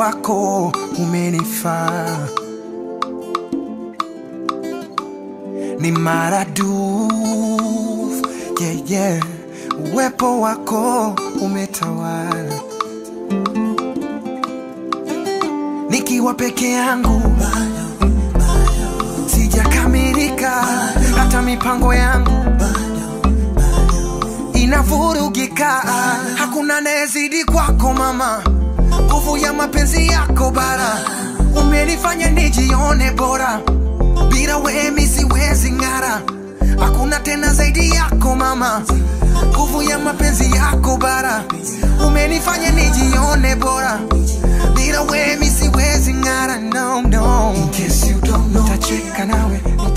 wako umenifaa ni maradufu yeah, yeah. Uwepo wako umetawala, nikiwa peke yangu sijakamilika, hata mipango yangu inavurugika. Hakuna anayezidi kwako mama, nguvu ya mapenzi yako bara, umenifanya nijione bora bila wewe mi siwezi ng'ara, hakuna tena zaidi yako mama, nguvu ya mapenzi yako bara, umenifanya nijione bora, bila wewe mi siwezi ng'ara, no, no. In case you don't know, nitacheka nawe